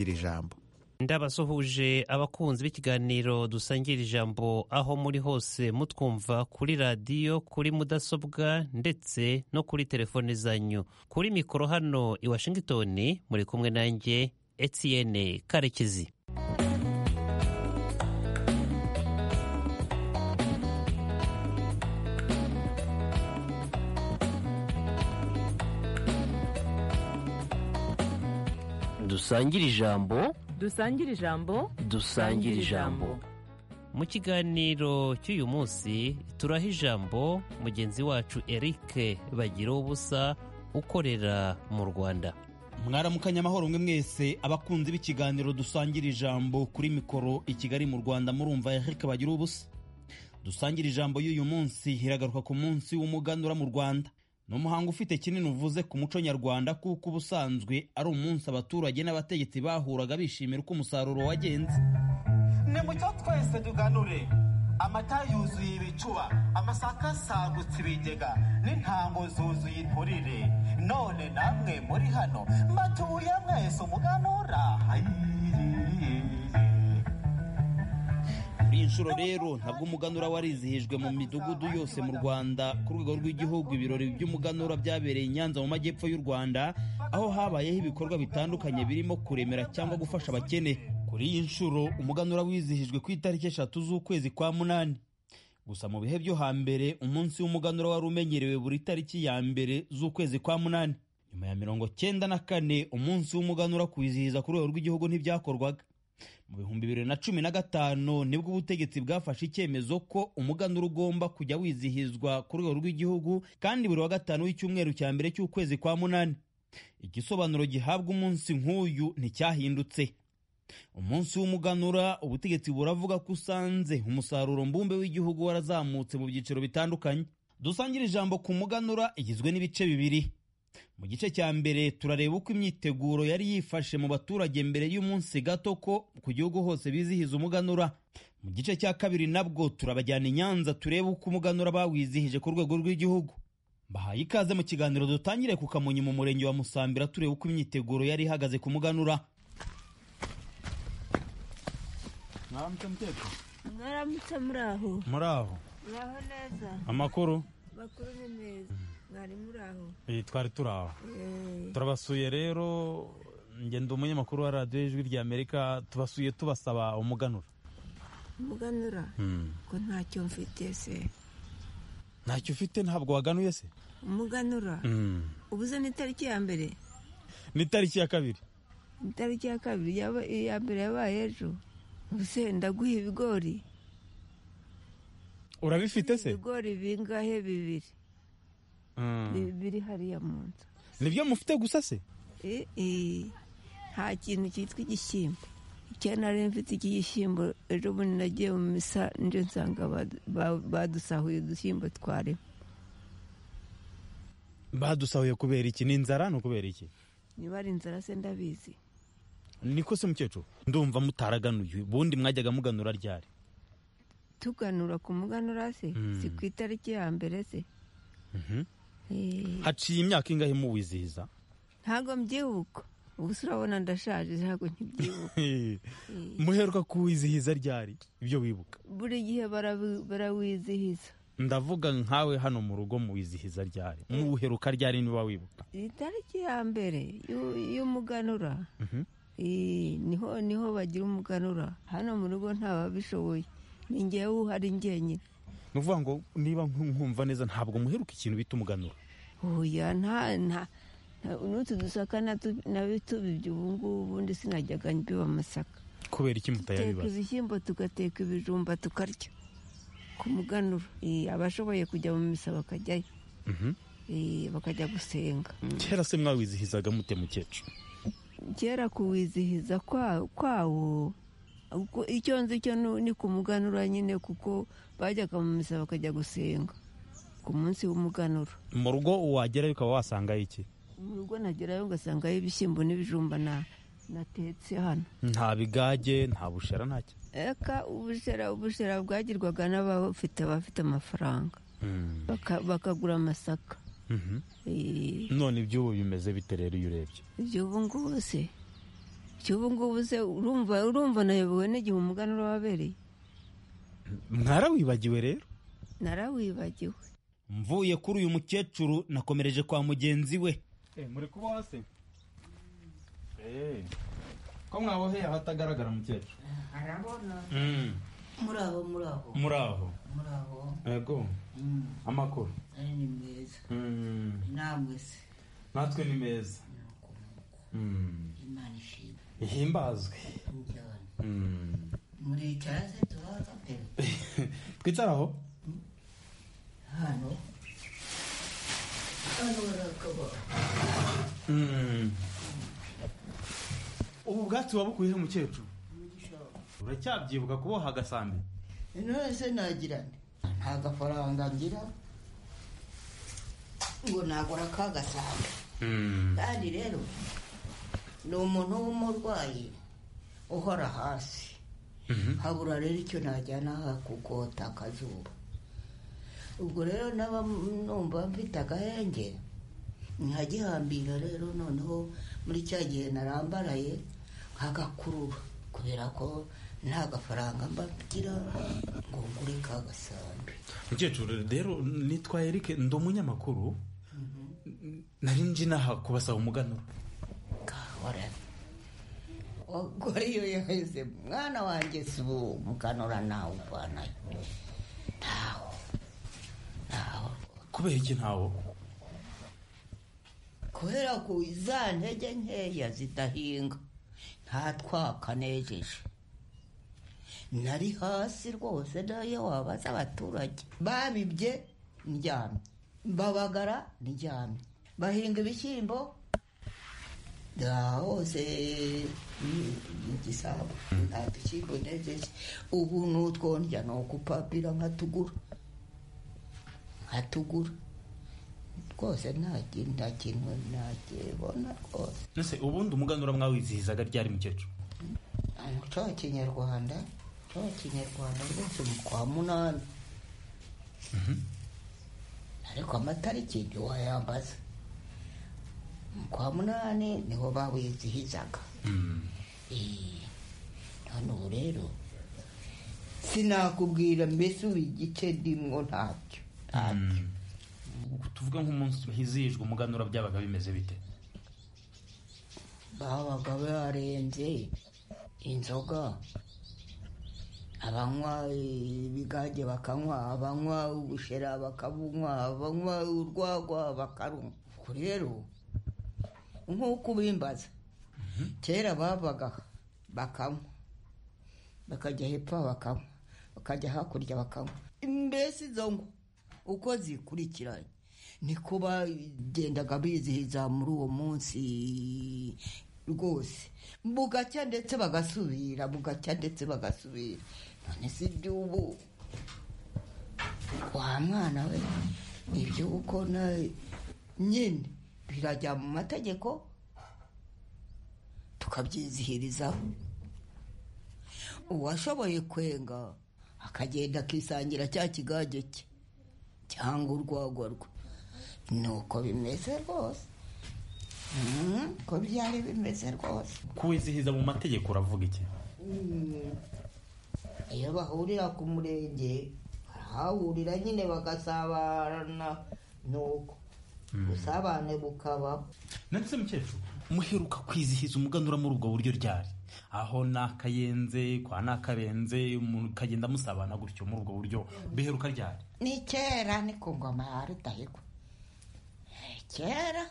iri jambo ndabasuhuje abakunzi b'ikiganiro dusangira ijambo aho muri hose mutwumva kuri radiyo kuri mudasobwa ndetse no kuri telefone zanyu kuri mikoro hano i washington muri kumwe nanjye etienne karekezi dusangire ijambo dusangira ijambo dusangira ijambo mu kiganiro cy'uyu munsi turaha ijambo mugenzi wacu eric bagira ubusa ukorera mu rwanda mwaramukanya amahoro mwe mwese abakunzi b'ikiganiro dusangira ijambo kuri mikoro i kigali mu rwanda murumva eric bagira ubusa dusangira ijambo y'uyu munsi iragaruka ku munsi w'umuganura mu rwanda ni umuhango ufite kinini uvuze ku muco nyarwanda kuko ubusanzwe ari umunsi abaturage n'abategetsi bahuraga bishimira uko umusaruro wagenze nimucyo twese tuganure amata yuzuye ibicuba amasaka asagutse ibigega n'intango zuzuye inturire none namwe muri hano mbatuye mwese umuganura muri iyi nshuro rero ntabwo umuganura warizihijwe mu midugudu yose mu rwanda ku rwego rw'igihugu ibirori by'umuganura byabereye i nyanza mu majyepfo y'u rwanda aho habayeho ibikorwa bitandukanye birimo kuremera cyangwa gufasha abakene kuri iyi nshuro umuganura wizihijwe ku itariki eshatu z'ukwezi kwa munani gusa mu bihe byo hambere umunsi w'umuganura wari umenyerewe buri tariki ya mbere z'ukwezi kwa munani nyuma ya mirongo cyenda na kane umunsi w'umuganura kuwizihiza ku rwego rw'igihugu ntibyakorwaga mu bihumbi bibiri na cumi na gatanu nibwo ubutegetsi bwafashe icyemezo ko umuganura ugomba kujya wizihizwa ku rwego rw'igihugu kandi buri wa gatanu w'icyumweru cya mbere cy'ukwezi kwa munani igisobanuro gihabwa umunsi nk'uyu nticyahindutse umunsi w'umuganura ubutegetsi buravuga ko usanze umusaruro mbumbe w'igihugu warazamutse mu byiciro bitandukanye dusangira ijambo ku muganura igizwe n'ibice bibiri mu gice cya mbere turareba uko imyiteguro yari yifashe mu baturage mbere y'umunsi gato ko ku gihugu hose bizihiza umuganura mu gice cya kabiri nabwo turabajyana i nyanza turebe uko umuganura bawizihije ku rwego rw'igihugu mbahaye ikaze mu kiganiro dutangire ku kamonyi mu murenge wa musambira tureba uko imyiteguro yari ihagaze ku muganura mwaramutse muteko mwaramutse muri aho muri aho muraho neza amakuru makuru ni meza mwari muri aho Eh, twari turaba Eh, turabasuye rero ngenda umunyamakuru wa radiyo y'ijwi rya amerika tubasuye tubasaba umuganura umuganura ko ntacyo mfite se ntacyo ufite ntabwo waganuye se umuganura ubuze ni tariki ya mbere ni tariki ya kabiri ni tariki ya kabiri yaba- iya mbere yabaye ejo ubuse ndaguha ibigori urabifite se ibigori bingahe bibiri Mm. Bi- biri hariya mu nzu nibyo mufite gusa se Eh, eh, nta kintu cyitwa igishyimbo icyo nari mfite iki gishyimbo ejo bundi nagiye mu misa nje nsanga badu- ba- badusahuye udushyimbo twarimo badusahuye kubera iki ni inzara ni ukubera iki niba ari inzara se ndabizi niko se mukecuru ndumva mutaraganuye ubundi mwajyaga muganura ryari tuganura ku muganura se Mm. si ku itariki ya mbere se Mhm. Eh, haciye imyaka ingahe muwizihiza ntago mbyibuka ubusa urabona ndashaje ntago nkibyibuka Eh, muheruka kuwizihiza ryari ibyo wibuka buri gihe barawi- barawizihiza ndavuga nkawe hano mu rugo muwizihiza ryari muwuheruka ryari niba wibuka iyi tariki ya mbere y'u- y'umuganura Mhm. Eh, niho niho bagira umuganura hano mu rugo ntababishoboye ni ngewe uhari njyenyine ni ukuvuga ngo niba nkumva neza ntabwo muheruka ikintu bita umuganura oya nta nta nta- n'utu dusaka natu- natubibye ubu ngubu ubundi sinajyaga mbiba amasaka kubera iki duteka mutayabibaza ibishyimbo tugateka ibijumba tukarya ku muganura Eh, abashoboye kujya mu misa bakajyayo Mhm. Eh, bakajya gusenga kera se mwawizihizaga mute mukecuru kera kuwizihiza kwa- kwawo uko- icyo nzi cyo nu- ni ku muganura nyine kuko bajyaga mu misa bakajya gusenga ku munsi w'umuganura mu rugo wagerayo ukaba wasangayo iki mu rugo nagerayo ngasangayo ibishyimbo n'ibijumba na natetse hano nta bigage nta bushera ntacyo eka ubushera ubushera bwagirwaga n'abafite abafite amafaranga Mm. Baka- bakagura amasaka Mhm. Eh, none iby'ubu bimeze bite rero iyo urebye ibyo ubu ngubu se cy'ubu ngubu se urumva urumva nayobowe n'igihe umuganura wabereye mwarawibagiwe rero narawibagiwe mvuye kuri uyu mukecuru nakomereje kwa mugenzi we muri kuboha se ko mwaboheye ahatagaragara mukecuru muraho muraho muri aho muraho yego amakuru ari ni meza namwe se natwe ni meza imana ishimwe ihimbazwe njyane muricara se turaza pe twicara aho hano hano barakabara ubu bwatsi wabukuyehe mukecuru uracyabyibwa kuboha agasambi none se nagira nde nta gafaranga ngira ngo nagura akagasanga kandi rero ni umuntu w'umurwayi uhora hasi habura rero icyo najyana hakugota akazuba ubwo rero naba numva mfite agahenge nkagihambira rero noneho muri cya gihe narambaraye nkagakurura kubera ko nta gafaranga mba mgira ngo ngure ka gasambi mukecuru rero nitwa eric ndi umunyamakuru nari nje inaha kubasaba umuganuro kahora ubwo iyo yaheze mwana wanjye si ubu umuganura nawe uvanayo ntaho ntaho kubera iki ntawo kubera ko za ntege nkeya zidahinga nta twakanejeje nari hasi rwose nayo wabaza abaturage babibye ndyamye babagara ndyamye bahinga ibishyimbo hose igisabo nta dushyimbo nejeje ubu n'utwondya ni ukupapira nkatugura nkatugura rwose nta kintu nta kintu nakibona rwose ese ubundi umuganura mwawizihizaga ryari mukecuru umuco wa kinyarwanda umuco wa kinyarwanda rwose mu kwa munani ariko amatariki ntiwayambaza mu kwa munani niho bawizihizaga Eh, none ubu rero sinakubwira mbese ubu igice ndimwo ntacyo ntacyo tuvuge nk'umunsi hizihijwe umuganura byabaga bimeze bite babaga barenze inzoga abanywa ibigage bakanywa abanywa ubushera bakabunywa abanywa urwagwa bakarunywa ubwo rero nk'uko ubimbaza kera babaga bakanywa bakajya hepfo bakanywa bakajya hakurya bakanywa mbese izo ngo uko zikurikiranye niko bagendaga bizihiza muri uwo munsi rwose bugacya ndetse bagasubira bugacya ndetse bagasubira none si iby'ubu wa mwana we ibyo uko na nyine birajya mu mategeko tukabyizihirizaho uwashoboye kwenga akagenda akisangira cya kigage cye cyangwa urwagwa rwe ni uko bimeze rwose Mhm, uko byari bimeze rwose kuwizihiza mu mategeko uravuga iki iyo bahurira ku murenge barahahurira nyine bagasabana nuko ubusabane bukabaho ndetse mukecuru muheruka kwizihiza umuganura muri ubwo buryo ryari aho ni akayenze kwa ni akarenze mukagenda musabana gutyo muri ubwo buryo biheruka ryari ni kera ni ku ngoma ya rudahigwa Eh, kera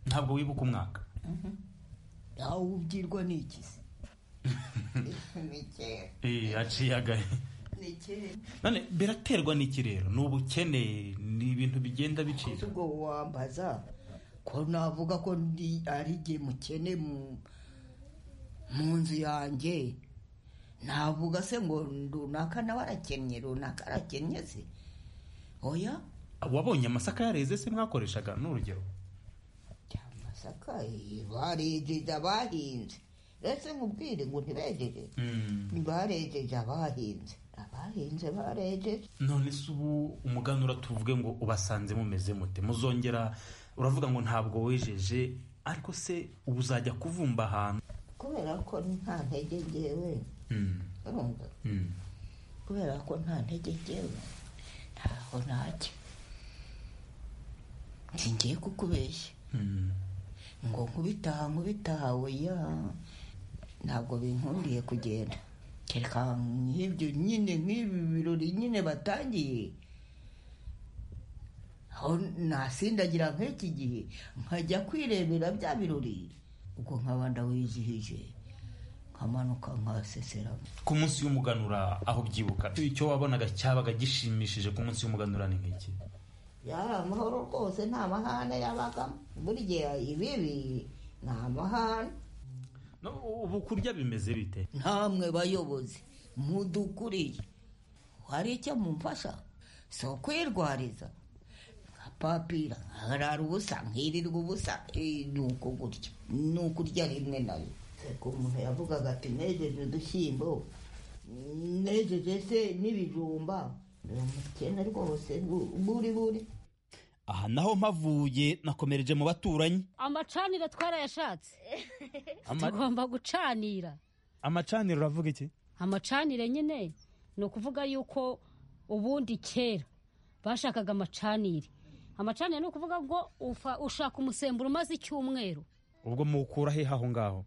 ntabwo wibuka umwaka aho ubwirwa ni iki se ni kera eh aciye agahe ni kera none biraterwa n'iki rero ni ubukene ni ibintu bigenda bicika ubwo wambaza ko navuga ko ndi ari jye mukene mu mu nzu yanjye navuga se ngo runaka nawe arakennye runaka arakennye se oya wabonye amasaka yareze se mwakoreshaga n'urugero amasaka eh, barejeje abahinze rese nkubwire ngo ntibejeje ntibarejeje abahinze abahinze barejeje none se ubu umuganura tuvuge ngo ubasanze mumeze mute muzongera uravuga ngo ntabwo wejeje ariko se ubu uzajya kuvumba ahantu kubera ko nta ntege ngewe urumva kubera ko nta ntege ngewe ntaho najya ngiye kukubeshya ngo nkubitaha nkubitaha oya ntabwo binkundiye kugenda kereka nk'ibyo nyine nk'ibi birori nyine batangiye aho nasindagira nk'iki gihe nkajya kwirebera bya birori ubwo nkaba ndawizihije nkamanuka nkaseseramo ku munsi w'umuganura aho ubyibuka icyo wabonaga cyabaga gishimishije ku munsi w'umuganura ni nk'iki yari amahoro rwose nta mahane yabagamo burya ibibi ni amahane No, ubu kurya bimeze bite namwe bayobozi mudukuriye hari icyo mumfasha si ukwirwariza nkapapira nkarara ubusa nkirirwa ubusa Eh, ni uko gutya ni ukurya rimwe nayo ariko umuntu yavugaga ati nejeje udushyimbo nejeje se n'ibijumba ni umukene rwose bu- buri buri aha naho mpavuye nakomereje mu baturanyi amacaniro twarayashatse Ama- tugomba gucanira amacaniro uravuga iki amacanire nyine ni ukuvuga yuko ubundi kera bashakaga amacanire amacanire ni ukuvuga ngo ufa- ushaka umusemburo umaze icyumweru ubwo muwukura he aho ngaho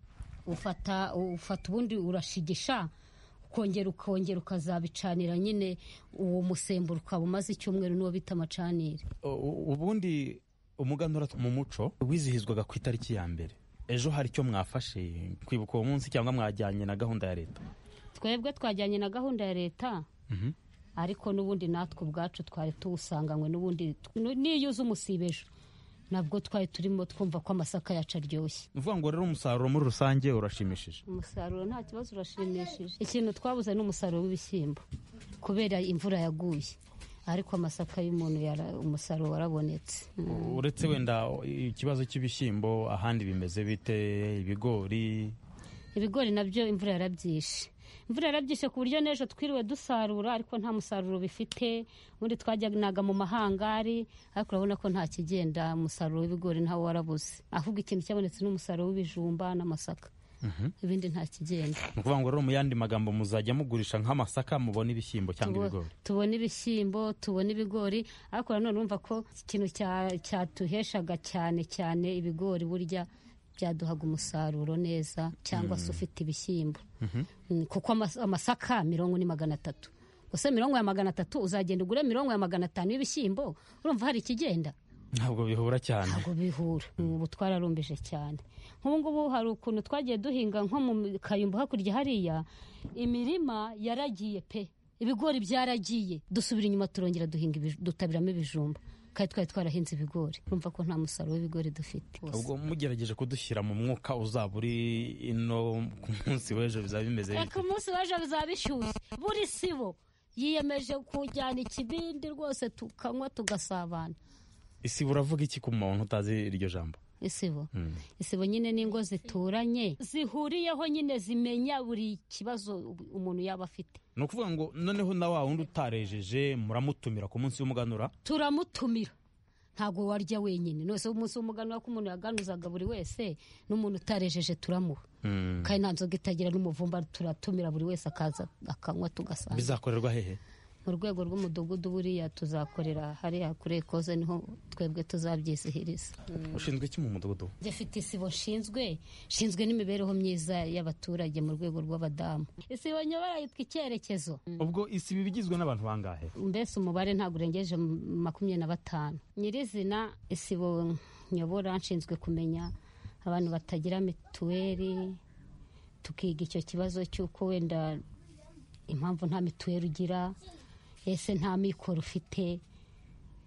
ufata ufata ubundi urashigisha ukongera ukongera ukazabicanira nyine uwo musemburo ukaba umaze icyumweru n'uwo bita amacanire U- u- ubundi umuganura mu muco wizihizwaga ku itariki ya mbere ejo hari icyo mwafashe kwibuka uwo munsi cyangwa mwajyanye na gahunda ya leta twebwe twajyanye na gahunda ya leta Mhm. ariko n'ubundi natwe ubwacu twari tuwusanganywe n'ubundi n'iyo uza umusibejo nabwo twari turimo twumva ko amasaka yacu aryoshye ni ukuvuga ngo rero umusaruro muri rusange urashimishije umusaruro nta kibazo urashimishije ikintu twabuze ni umusaruro w'ibishyimbo kubera imvura yaguye ariko amasaka y'umuntu yara- umusaruro warabonetse uretse wenda ikibazo cy'ibishyimbo ahandi bimeze bite ibigori ibigori nabyo imvura yarabyishe imvura yarabyishe ku buryo n'ejo twiriwe dusarura ariko nta musaruro bifite ubundi twajyanaga mu mahangari ariko urabona ko nta kigenda umusaruro w'ibigori ntawo warabuze ahubwo ikintu cyabonetse ni umusaruro w'ibijumba n'amasaka ibindi nta kigenda ni ukuvuga ngo rero mu yandi magambo muzajya mugurisha nk'amasaka mubona ibishyimbo cyangwa Tubo- ibigori tubona ibishyimbo tubona ibigori ariko nanone urumva ko ikintu cya- cyatuheshaga cyane cyane ibigori burya byaduhaga umusaruro neza cyangwa se ufite ibishyimbo Mm, kuko amas- amasaka mirongo ni magana atatu gusa mirongo ya magana atatu uzagenda ugure mirongo ya magana atanu y'ibishyimbo urumva hari ikigenda ntabwo bihura cyane ntabwo bihura ubu twararumbije cyane nk'ubu ngubu hari ukuntu twagiye duhinga nko mu kayumbu hakurya hariya imirima yaragiye pe ibigori byaragiye dusubira inyuma turongera duhinga ibij- dutabiramo ibijumba kandi twari twarahinze ibigori urumva ko nta musaruro w'ibigori dufite ubwo mugerageje kudushyira mu mwuka uzaba uri ino ku munsi w'ejo bizaba bimeze bite reka umunsi w'ejo bizaba bishyushye buri sibo yiyemeje kujyana ikibindi rwose tukanywa tugasabana isi buravuga iki ku muntu utazi iryo jambo isibo Mm. isibo nyine n'ingo zituranye zihuriyeho nyine zimenya buri kibazo umuntu yaba afite ni ukuvuga ngo noneho na wa wundi utarejeje muramutumira ku munsi w'umuganura turamutumira ntabwo warya wenyine nose umunsi w'umuganura ko umuntu yaganuzaga buri wese n'umuntu utarejeje turamuha kandi nta nzoga itagira n'umuvumba turatumira buri wese akaza akanywa tugasanga bizakorerwa hehe mu rwego rw'umudugudu buriya tuzakorera hariya kuri ekoze niho twebwe tuzabyizihiriza ushinzwe iki mu mudugudu dufite isibo nshinzwe nshinzwe n'imibereho myiza y'abaturage mu rwego rw'abadamu isibo nyobora yitwa icyerekezo ubwo isi iba igizwe n'abantu bangahe mbese umubare ntabwo urengeje m- makumyabiri na batanu nyirizina isibo nyobora nshinzwe kumenya abantu batagira mituweli tukiga icyo kibazo cy'uko wenda impamvu nta mituweli ugira ese nta mikoro ufite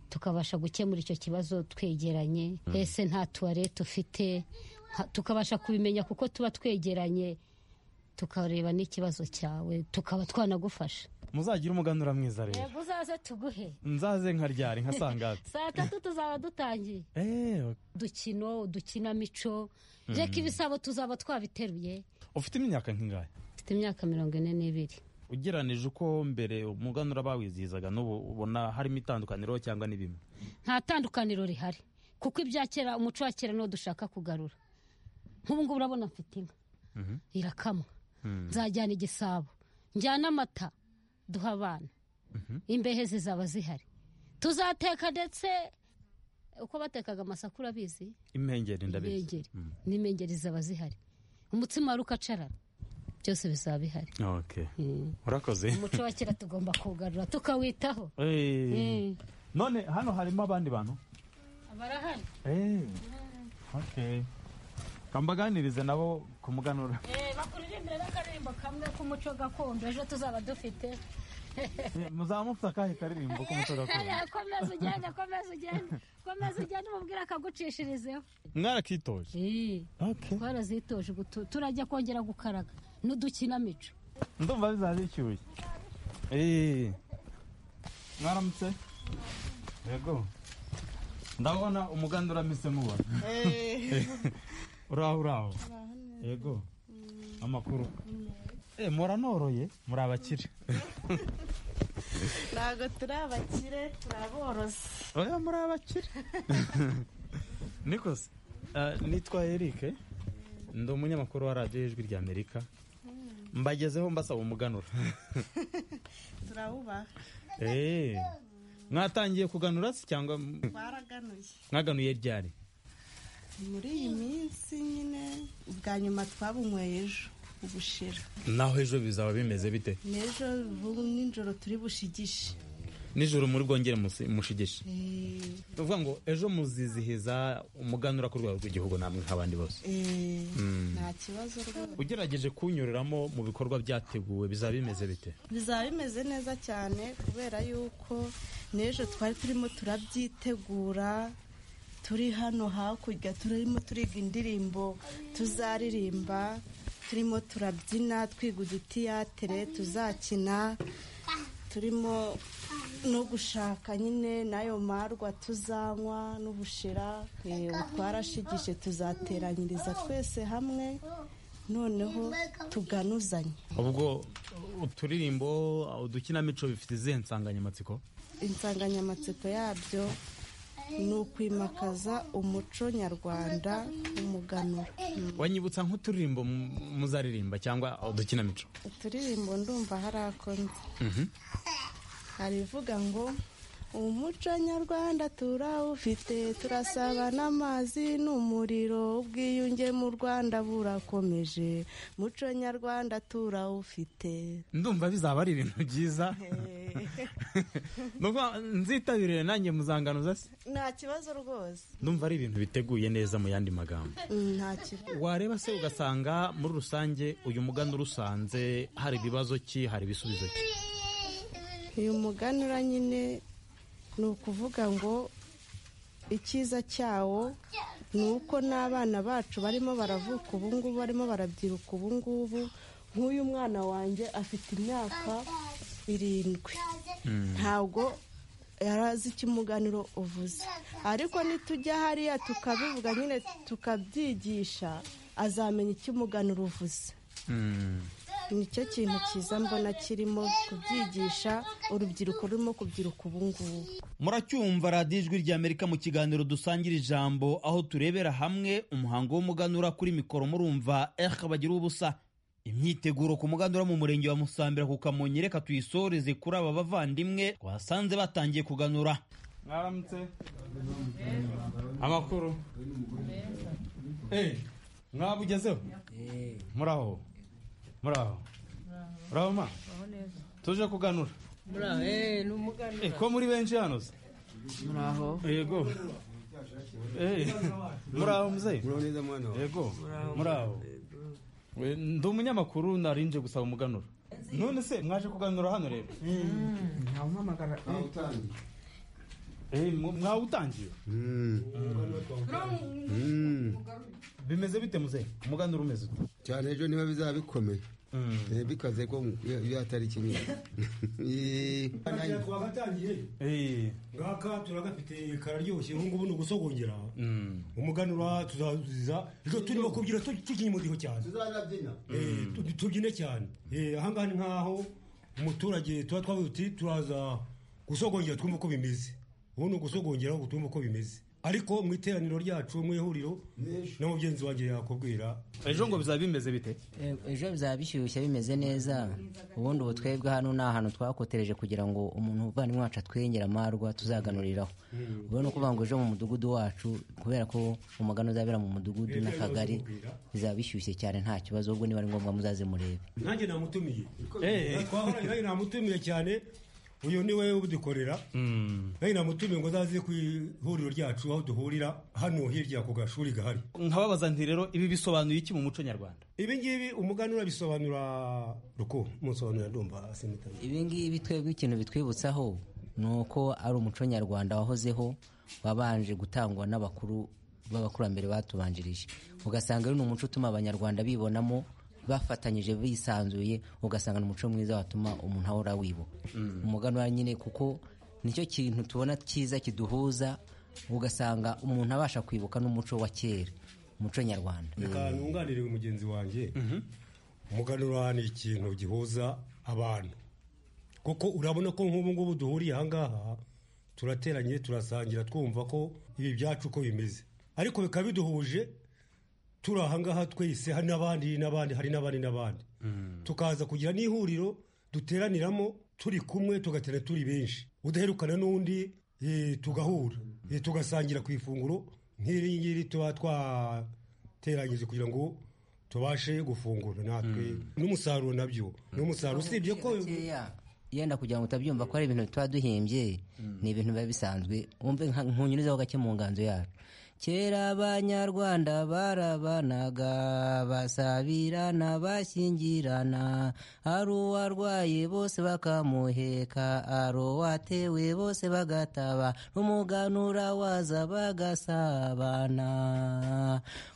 tukabasha gukemura icyo kibazo twegeranye ese nta tuwarete ufite nta- tukabasha kubimenya kuko tuba twegeranye tukareba n'ikibazo cyawe tukaba twanagufasha muzagire umuganura mwiza rero yego uzaze tuguhe nzaze nkaryari nkasangatse saa tatu tuzaba dutangiye Eh, udukino udukinamico reka ibisabo tuzaba twabiteruye ufite imyaka nk'ingahe mfite imyaka mirongo ine n'ibiri ugeranije uko mbere umuganura bawizihizaga n'ubu ubona harimo itandukaniro cyangwa ni bimwe nta tandukaniro rihari kuko ibya kera umuco wa kera niwo dushaka kugarura nk'ubu ngubu urabona mfite inka irakamwa nzajyana igisabo njyana amata duha abana imbehe zizaba zihari tuzateka ndetse uko batekaga amasaka urabizi impengeri ndabizi impengeri n'impengeri zaba zihari umutsima wari ukacarara byose bizaba bihari okay Mm. urakoze umuco wa kera tugomba kuwugarura tukawitaho Eh. Mm. none hano harimo abandi bantu barahari Eh. okay kambaganirize nabo ku muganura bakuririmbire n'akaririmbo kamwe k'umuco gakondo ejo tuzaba dufite muzaba mufite akahe karirimbo k'umuco gakondo komeza ugende komeza ugende komeza ugende umubwire akagucishirizeho mwarakitoje okay twarazitoje ubu tu- turajya kongera gukaraga n'udukinamico ndumva bizaza bishyushye Eh. mwaramutse yego ndabona umugandu uramise mubona uraho uraho yego amakuru Eh, muranoroye muri abakire ntabwo turi abakire turi aborozi oya muri abakire nikose Ah, nitwa eric ndi umunyamakuru wa radiyo y'ijwi rya amerika mbagezeho mbasaba umuganura turawubaha Eh, mwatangiye kuganura se cyangwa baraganuye mwaganuye ryari muri iyi minsi nyine ubwa nyuma twabunyweye ejo ubushera naho ejo bizaba bimeze bite n'ejo ubu nijoro turi bushigishe nijoro muri bwongere musi- mushigishe Eh, ni ukuvuga ngo ejo muzizihiza umuganura ku rwego rw'igihugu namwe nk'abandi bose eh, nta kibazo rwose ugerageje kunyureramo mu bikorwa byateguwe bizaba bimeze bite bizaba bimeze neza cyane kubera yuko n'ejo twari turimo turabyitegura turi hano hakurya turimo turiga indirimbo tuzaririmba turimo turabyina twiga udutiyatere tuzakina turimo no gushaka nyine n'ayo marwa tuzanywa n'ubushera eh, twarashigije tuzateranyiriza twese hamwe noneho tuganuzanye ubwo uturirimbo udukinamico bifite izihe nsanganyamatsiko insanganyamatsiko yabyo ni ukwimakaza umuco nyarwanda umuganura wanyibutsa nk'uturirimbo mu- muzaririmba cyangwa udukinamico uturirimbo ndumva hari ako nzi hari ivuga ngo umuco nyarwanda turawufite turasaba n'amazi n'umuriro ubwiyunge mu rwanda burakomeje muco nyarwanda turawufite ndumva bizaba ari ibintu byiza Ndumva nzitabire nanjye muzanganuza se nta kibazo rwose ndumva ari ibintu biteguye neza mu yandi magambo nta kibazo wareba se ugasanga muri rusange uyu muganura usanze hari ibibazo ki hari ibisubizo ki uyu muganura nyine ni ukuvuga ngo icyiza cyawo ni uko n'abana bacu barimo baravuka ubungubu barimo barabyiruka ubungubu nk'uyu mwana wanjye afite imyaka irindwi ntabwo yari azi icyo umuganiro uvuze ariko nitujya hariya tukabivuga nyine tukabyigisha azamenya icyo umuganiro uvuze nicyo kintu cyiza mbona kirimo kubyigisha urubyiruko rurimo kubyiruka ubu ngubu muracyumva radiyo ijwi ry'amerika mu kiganiro dusangira ijambo aho turebera hamwe umuhango w'umuganura kuri mikoro murumva eha bagira ubusa imyiteguro ku muganura mu murenge wa musambira ku kamonyi reka tuyisoreze kuri aba bavandimwe twasanze batangiye kuganura mwaramutse amakuru Eh, mwabugezeho muraho muraho muraho ma tuje kuganura Eh, ko muri benshi hano se muraho yego Eh, muraho muzehe yego muraho We, ndi umunyamakuru nari nje gusaba umuganura none se mwaje kuganura hano rero Eh, mwa- mwawutangiye bimeze bite muzehe umuganura umeze ute cyane ejo niba bizaba bikomeye Eh, bikaze ko mu- iyo iyo atari kimwe Eh, Eh, ngaka turagafite kararyoshye ubu ngubu ni ugusogongera umuganura tuzazuza ejo turimo kubyina tu- tukinnye umudiho cyane Eh, tu- tubyine cyane Eh, ahangaha ni nkaho umuturage tuba twavuze uti turaza gusogongera twumve uko bimeze ubu ni ugusogongera ngo twumve uko bimeze ariko mu iteraniro ryacu mu ihuriro na mugenzi wanjye yakubwira ejo ngo bizaba bimeze bite ejo bizaba bishyushye bimeze neza ubundi ubu twebwe hano ni ahantu twakotereje kugira ngo umuntu uvandimwe wacu atwengera amarwa tuzaganuriraho ubwo ni ukuvuga ngo ejo mu mudugudu wacu kubera ko umugani uzabera mu mudugudu n'akagari bizaba bishyushye cyane nta kibazo ubwo niba ari ngombwa muzaze murebe nanjye namutumiye twahoranye nanjye namutumiye cyane uyu ni we ubudukorera nanjye namutumiye ngo azaze ku ihuriro ryacu aho duhurira hano hirya ku gashuri gahari nkababaza nti rero ibi bisobanuye iki mu muco nyarwanda ibi ngibi umuganura bisobanura ruko musobanura ndumva simutanye ibi ngibi twebwe ikintu bitwibutsaho ni uko ari umuco nyarwanda wahozeho wabanje gutangwa n'abakuru b'abakurambere batubanjirije ugasanga ari umuco utuma abanyarwanda bibonamo bafatanyije bisanzuye ugasanga ni umuco mwiza watuma umuntu ahora wibo umuganura nyine kuko nicyo kintu tubona cyiza kiduhuza ugasanga umuntu abasha kwibuka n'umuco wa kera umuco nyarwanda reka ntunganire mugenzi wanjye umuganura ni ikintu gihuza abantu kuko urabona ko nk'ubu ngubu duhuriye aha ngaha turateranye turasangira twumva ko ibi byacu uko bimeze ariko bikaba biduhuje turi aha ngaha twese hari n'abandi n'abandi hari n'abandi n'abandi tukaza kugira n'ihuriro duteraniramo turi kumwe tugatera turi benshi udaherukana n'undi eh, tugahura eh, tugasangira ku ifunguro nk'iri ngiri tuba twateranyije kugira ngo tubashe gufungura natwe n'umusaruro nabyo ni umusaruro usibye ko yenda kugira ngo utabyumva ko ari ibintu tuba duhimbye ni ibintu biba bisanzwe wumve nka- nkunyurizaho gake mu nganzo yacu kera abanyarwanda barabanaga basabirana bashyingirana ari uwarwaye bose bakamuheka ari uwatewe bose bagataba n'umuganura waza bagasabana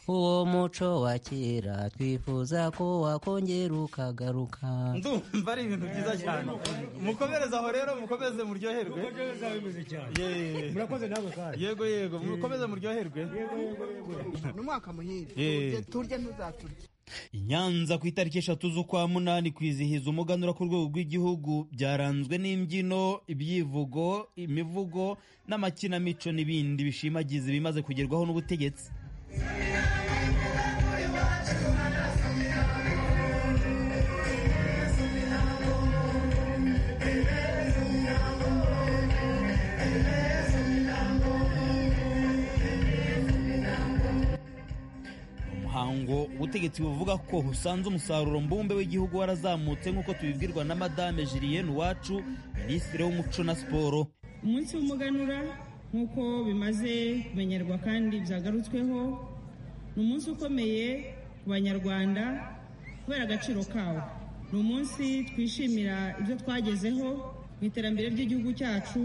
uwo muco wa kera twifuza ko wakongera ukagaruka ndumva ari ibintu byiza cyane mukomereze aho rero mukomeze muryoherwe Yeee. murakoze nawe kandi yego yego mukomeze muryoherwe n'umwaka muhire Eh. turye ntuzaturye I Nyanza ku itariki eshatu z'ukwa munani kwizihiza umuganura ku rwego rw'igihugu byaranzwe n'imbyino ibyivugo imivugo n'amakinamico n'ibindi bishimagiza ibimaze kugerwaho n'ubutegetsi umuhango ubutegetsi buvuga ko usanze umusaruro mbumbe w'igihugu warazamutse nk'uko tubibwirwa na madame Julienne Uwacu minisitiri w'umuco na siporo umunsi w'umuganura nk'uko bimaze kumenyerwa kandi byagarutsweho ni umunsi ukomeye ku banyarwanda kubera agaciro kawo ni umunsi twishimira ibyo twagezeho mu iterambere ry'igihugu cyacu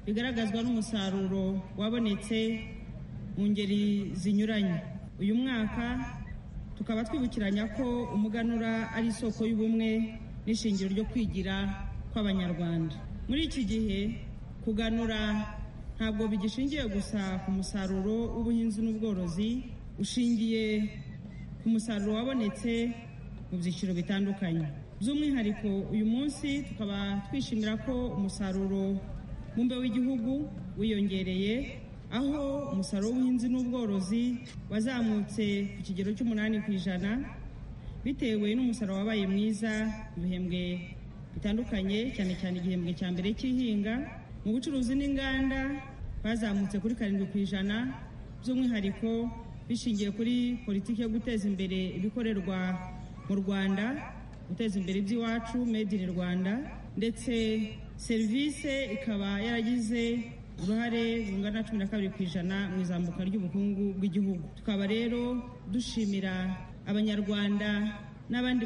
bigaragazwa n'umusaruro wabonetse mu ngeri zinyuranye uyu mwaka tukaba twibukiranya ko umuganura ari isoko y'ubumwe n'ishingiro ryo kwigira kw'abanyarwanda muri iki gihe kuganura ntabwo bigishingiye gusa ku musaruro w'ubuhinzi n'ubworozi ushingiye ku musaruro wabonetse mu byiciro bitandukanye by'umwihariko uyu munsi tukaba twishimira ko umusaruro mumbe w'igihugu wiyongereye aho umusaruro w'ubuhinzi n'ubworozi wazamutse ku kigero cy'umunani ku ijana bitewe n'umusaruro wabaye mwiza mu bihembwe bitandukanye cyane cyane igihembwe cya mbere cy'ihinga mu bucuruzi n'inganda bazamutse kuri karindwi ku ijana by'umwihariko bishingiye kuri politiki yo guteza imbere ibikorerwa mu rwanda guteza imbere iby'iwacu made in rwanda ndetse serivisi ikaba yaragize uruhare rungana cumi na kabiri ku ijana mu izamuka ry'ubukungu bw'igihugu tukaba rero dushimira abanyarwanda n'abandi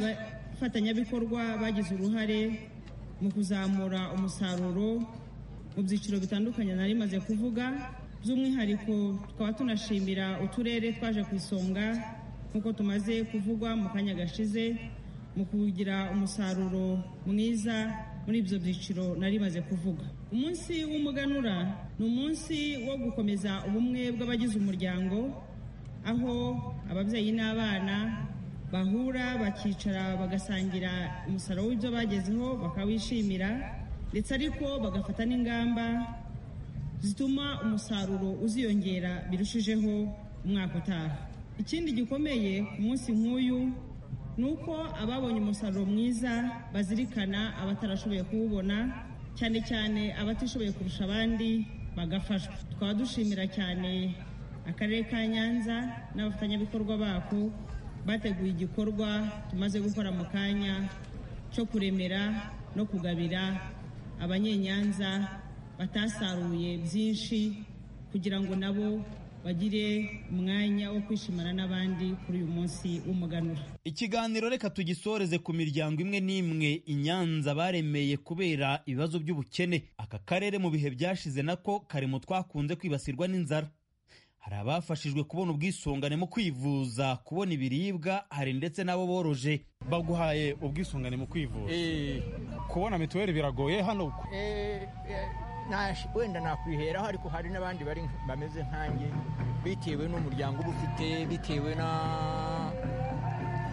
bafatanyabikorwa bagize uruhare mu kuzamura umusaruro mu byiciro bitandukanye nari maze kuvuga by'umwihariko tukaba tunashimira uturere twaje ku isonga nk'uko tumaze kuvugwa mu kanya gashize mu kugira umusaruro mwiza muri ibyo byiciro nari maze kuvuga umunsi w'umuganura ni umunsi wo gukomeza ubumwe bw'abagize umuryango aho ababyeyi n'abana bahura bakicara bagasangira umusaruro w'ibyo bagezeho bakawishimira ndetse ariko bagafata n'ingamba zituma umusaruro uziyongera birushijeho umwaka utaha ikindi gikomeye ku munsi nk'uyu ni uko ababonye umusaruro mwiza bazirikana abatarashoboye kuwubona cyane cyane abatishoboye kurusha abandi bagafashwa tukaba dushimira cyane akarere ka nyanza n'abafatanyabikorwa bako bateguye igikorwa tumaze gukora mu kanya cyo kuremera no kugabira abanyenyanza batasaruye byinshi kugira ngo nabo bagire umwanya wo kwishimana n'abandi kuri uyu munsi w'umuganura ikiganiro reka tugisoreze ku miryango imwe n'imwe inyanza baremeye kubera ibibazo by'ubukene aka karere mu bihe byashize nako kari mu twakunze kwibasirwa n'inzara hari abafashijwe kubona ubwisungane mu kwivuza kubona ibiribwa hari ndetse n'abo boroje baguhaye ubwisungane mu kwivuza kubona mituweli biragoye hano Nash- wenda nakwiheraho ariko hari n'abandi bari bameze nkanjye bitewe n'umuryango uba ufite bitewe na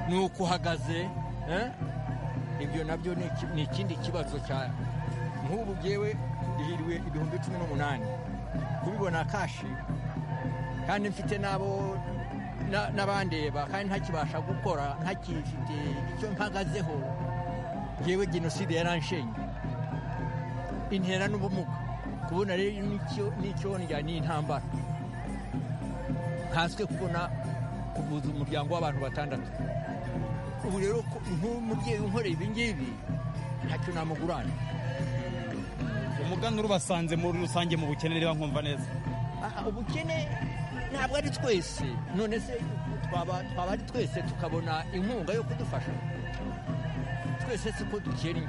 n'uko uhagaze eh? ibyo nabyo ni iki- ni ikindi kibazo cya nk'ubu ngewe ihirwe ibihumbi cumi n'umunani kubibona kashi kandi mfite n'abo na- n'abandeba kandi ntakibasha gukora ntakifite icyo mpagazeho ngewe jenoside yaranshenye intera n'ubumuga kubona rero n'icyo n'icyonjya ni intambara nkanswe kubona kuvuza umuryango w'abantu batandatu ubu rero ko- nk'umubyeyi unkoreye ibi ngibi ntacyo namugurana umuganura ubasanze muri rusange mu bukene reba nkumva neza Aha, ubukene ntabwo ari twese none se twaba twaba ari twese tukabona inkunga yo kudufasha twese siko dukennye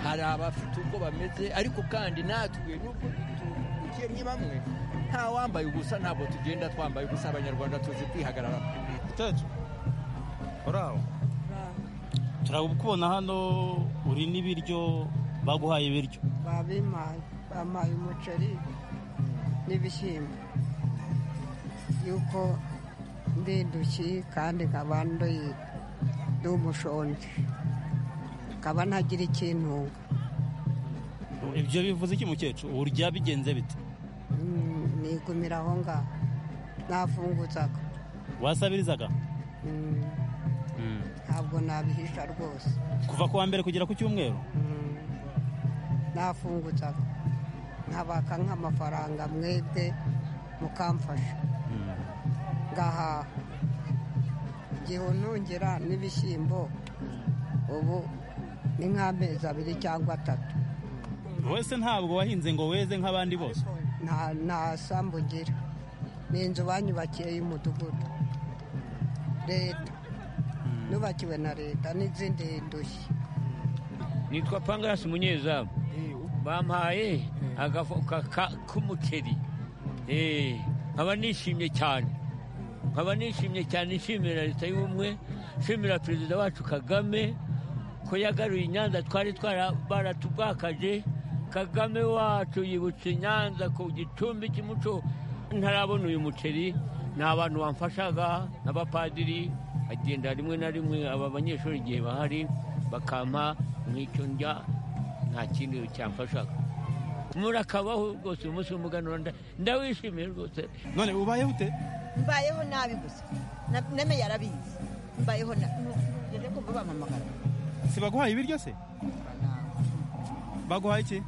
hari abafite ubwo bameze ariko kandi natwe nubwo dukennye bamwe nta wambaye ubusa ntabwo tugenda twambaye ubusa abanyarwanda tuzi kwihagarara utacu uraho turabona hano uri n'ibiryo baguhaye ibiryo babimaye bampaye umuceri n'ibishyimbo yuko ndinduki kandi nkaba ndi ndi umushonji nkaba ntagira ikintunga ibyo bivuze iki mukecuru urya bigenze bite Mm, nigumira aho ngaho nafunguzaga wasabirizaga Mm, ntabwo nabihisha rwose kuva ku wa mbere kugera ku cyumweru nafunguzaga nkabaka nk'amafaranga mwebwe mukamfasha ngahaha igihe ntongera n'ibishyimbo ubu ni nk'amezi abiri cyangwa atatu wese ntabwo wahinze ngo weze nk'abandi bose nta nta sambu ngira ni inzu banyubakiye y'umudugudu leta nubakiwe na leta n'izindi ndushya nitwa pangarasi munyezamu bampaye agafuka ka- k'umuceri Eh, nkaba nishimye cyane nkaba nishimye cyane nshimira leta y'ubumwe nshimira perezida wacu kagame ko yagaruye inyanza twari twara- baratubwakaje kagame wacu yibutse inyanza ku gicumbi cy'umuco ntarabona uyu muceri ni abantu bamfashaga n'abapadiri agenda rimwe na rimwe aba banyeshuri igihe bahari bakampa nk'icyo ndya nta kindi cyamfashaga murakabaho rwose umunsi w'umuganura nda- ndawishimiye rwose none ubayeho ute mbayeho nabi gusa Na- neme yarabizi mbayeho nabi rero kumva bampamagara si baguhaye ibiryo se baguhaye iki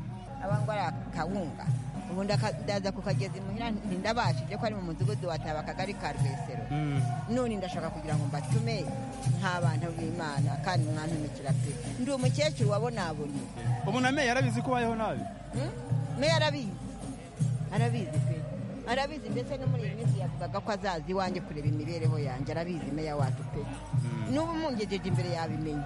abangwa ari akawunga ubundi aka- ndaza kukageza imuhira ntindabashije ko ari mu mudugudu wataba akagari ka rwesero none ndashaka kugira ngo mbatume nk'abantu b'imana kandi mwantumikira pe ndi umukecuru wabonabonye ubu na meya yarabizi ko ubayeho nabi meya arabizi arabizi pe arabizi ndetse no muri iyi minsi yavugaga ko azaza iwanjye kureba imibereho yanjye arabizi meya wacu pe n'ubu mungejeje imbere yabimenye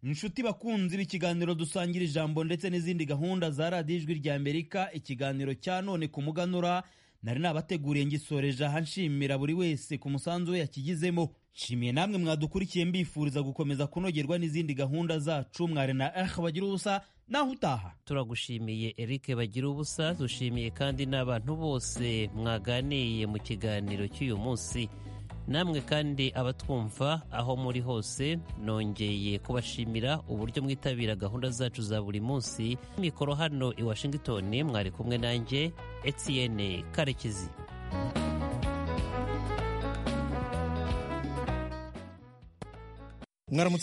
inshuti bakunzi b'ikiganiro dusangira ijambo ndetse n'izindi gahunda za radiyo ijwi rya amerika ikiganiro cya none ku muganura nari nabateguriye ngisoreje aha nshimira buri wese ku musanzu we yakigizemo nshimiye namwe mwadukurikiye mbifuriza gukomeza kunogerwa n'izindi gahunda zacu mwari na eh bagira ubusa naho utaha turagushimiye eric bagira ubusa dushimiye kandi n'abantu bose mwaganiye mu kiganiro cy'uyu munsi namwe kandi abatwumva aho muri hose nongeye kubashimira uburyo mwitabira gahunda zacu za buri munsi mikoro hano i washington mwari kumwe nanjye etienne karekezi mwaramutse